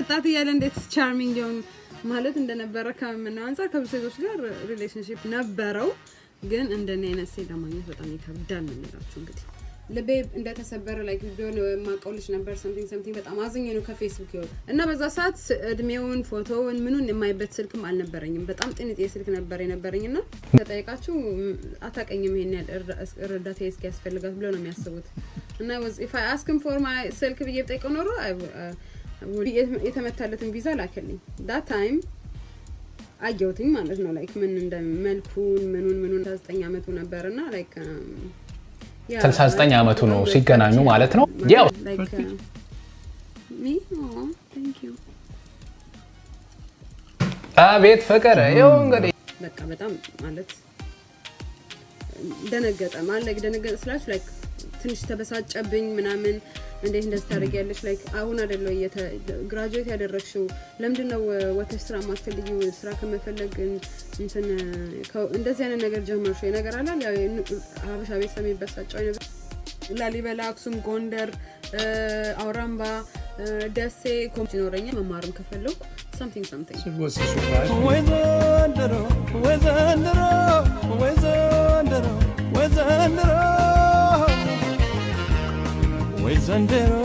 ወጣት እያለ እንዴት ቻርሚንግ ሊሆን ማለት እንደነበረ ከምናየው አንጻር ከብዙ ሴቶች ጋር ሪሌሽንሽፕ ነበረው፣ ግን እንደኔ አይነት ሴት ለማግኘት በጣም ይከብዳል ነው የሚላችሁ። እንግዲህ ልቤ እንደተሰበረ ላይ ቢሆን የማውቀው ልጅ ነበር ሰምቲንግ ሰምቲንግ በጣም አዝኜ ነው ከፌስቡክ ይወጣ እና በዛ ሰዓት ስ- እድሜውን ፎቶውን ምኑን የማይበት ስልክም አልነበረኝም። በጣም ጥንጤ ስልክ ነበር የነበረኝ እና ተጠይቃችሁ ም፣ አታውቀኝም ይሄን ያህል እርዳ- እርዳታ እስኪ ያስፈልጋት ብለው ነው የሚያስቡት እና ኢፍ አይ አስክም ፎር ማይ ስልክ ብዬ ብጠይቀው ኖሮ I w- uh, would- የተ- የተመታለትን ቪዛ ላከልኝ ዳት ታይም አየሁትኝ ማለት ነው ላይክ ምን እንደ መልኩን ምኑን ምኑን 19 አመቱ ነበር እና ላይክ 69 ዓመቱ ነው ሲገናኙ ማለት ነው። ያው አቤት ፍቅር ይኸው እንግዲህ በቃ በጣም ማለት ደነገጠ ማለት ደነገጠ ስላችሁ ላይክ ትንሽ ተበሳጨብኝ ምናምን እንዴት እንደዚህ ታደርጊያለሽ ላይክ አሁን አይደለ ግራጁዌት ያደረግሽው ለምንድን ነው ወተሽ ስራ ማትፈልጊው ስራ ከመፈለግ እንትን ከ- እንደዚህ አይነት ነገር ጀመርሽ ወይ ነገር አላል ያው የኑ- ሀበሻ ቤተሰብ የሚበሳጨው አይነት ላሊበላ አክሱም ጎንደር እ፣ አውራምባ እ፣ ደሴ ኮምች ይኖረኛል መማርም ከፈለኩ something something What's the surprise? ወይ ዘንድሮ ወይ ዘንድሮ ወይ ዘንድሮ ወይ ዘንድሮ ወይ ዘንድሮ